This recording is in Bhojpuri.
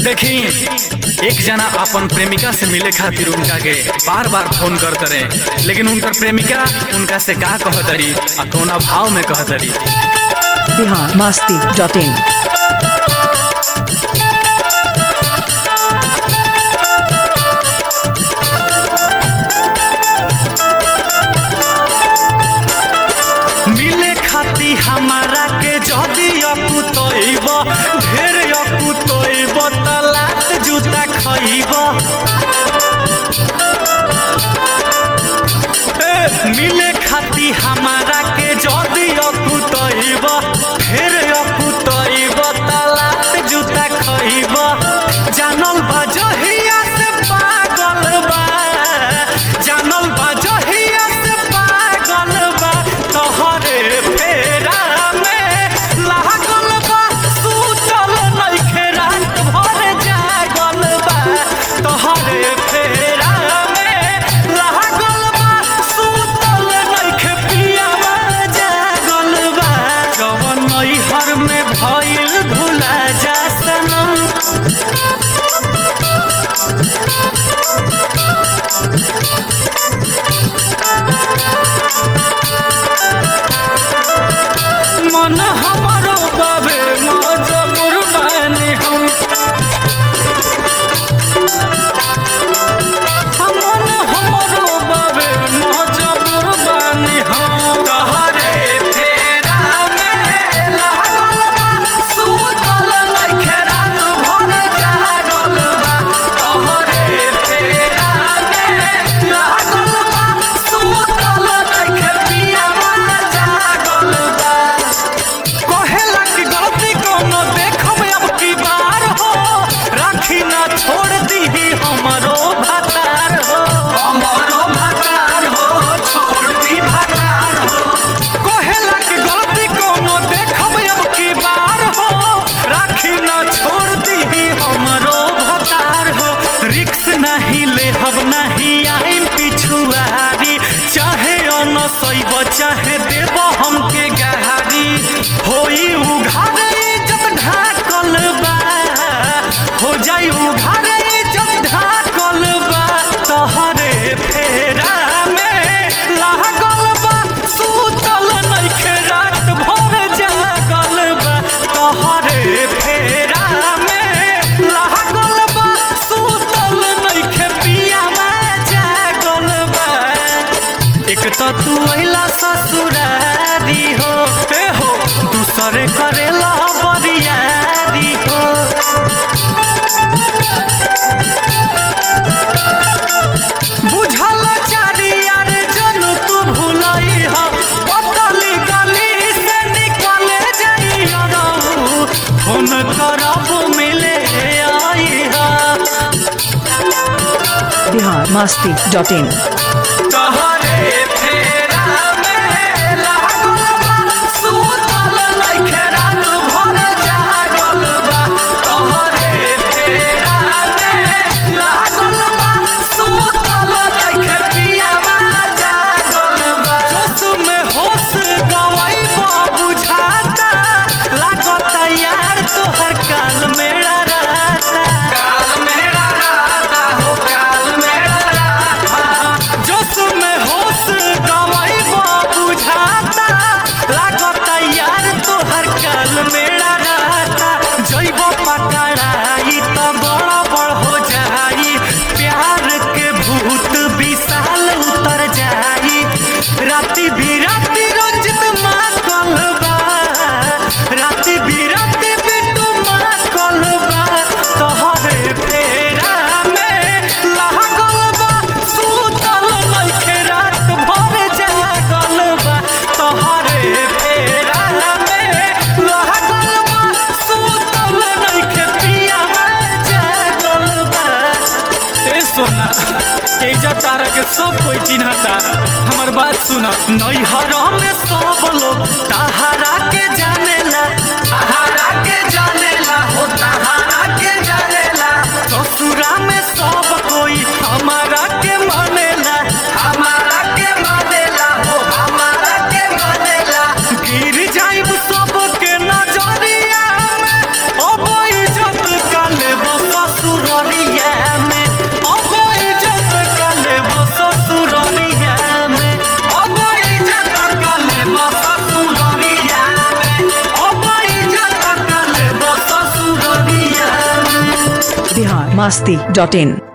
देखी एक जना अपन प्रेमिका से मिले खातिर उनका के बार बार फोन करत रहे लेकिन उनकर प्रेमिका उनका से का कहतरी आ कौना भाव में कहतरी बिहार मस्ती डॉट इन मिले खाती हमारा के जदी अकुतइब ढेर अकुतइब त लात जूता खइब ए, मिले खाती हमारा के जदी अकुतइब ढेर अकुतइब त लात जूता खइब जानल बा जहिया से पागल बा जानल बा जहिया से पागल बा तोहरे फेरा में लागल बा सुतल नइखे रात भर जागल बा तोहरे फेरा में लागल बा सुतल नइखे पियावा जागल बा कवन नैहर में भइल भुला जा सनम मन हमारो बाबे मजबूर बानी हम मन हमारो बाबे मजबूर बानी हम तहरे फेरा में लागल बा सुतल नइखे रात भर जागल बा तहरे फेरा में लागल बा सुतल नइखे पियावा जागल बा कहेला कि गलती कोनो देखब अब की बार हो राखी ना छोड़ दीही हमरो भतार हो हमरो भतार हो छोड़ दी भतार हो कहेला कि गलती कोनो देखब अब की बार हो राखी ना छोड़ दीही हमरो भतार हो रिक्स नहीं लेहब नहीं आइम पिछुआरी चाहे अनसैब चाहे देब हमके गहारी होई उघारे इज्जत ढाकल बा हो जाई उघारे इज्जत ढाकल बा तोहरे फेरा में लागल बा सुतल नइखे रात भर जागल बा तोहरे फेरा में लागल बा सुतल नइखे पियावा जागल बा एक तो तू अइला ससुरारी हो ए हो दूसरे करेला बरियारी हो बुझल चारियार जन तू भुलई हो पतली गली से निकले जाई रहू फोन करब मिले आई हा बिहार मस्ती डॉट इन तहरे फेरा में लागल बा सुतल नइखे रात भर जागल बा तहरे फेरा में लागल बा सुतल नइखे पियावा जागल बा जोश में होश गवाइबा बुझाता लागत यार तोहर काल मेरा रहता काल मेरा रहता हो काल मेरा रहता जोश में होश गवाइबा बुझाता लागत यार तोहर काल मेरा रहता जइब पकड़ाई त बड़ बड़ हो जाई प्यार के भूत विशाल उतर जाई राति बिराती रंजित माँ कलबा राति बिराती बिटू माँ कलबा तोहरे फेरा में लागल बा सुतल नइखे रात भर जागल बा तोहरे फेरा में लागल बा सुतल नइखे पियावा जागल बा ए सोना तेजा तारा के सब कोई चिन्हता हमर बात सुन नैहर में सब लोग तहारा के जानेला तहारा के जानेला हो तहारा के जानेला ससुरा में सब कोई हमारा के मानेला हमारा के मानेला हो हमारा के मानेला गिर जाइब सब के नजरिया में अब इज्जत काले बस masti.in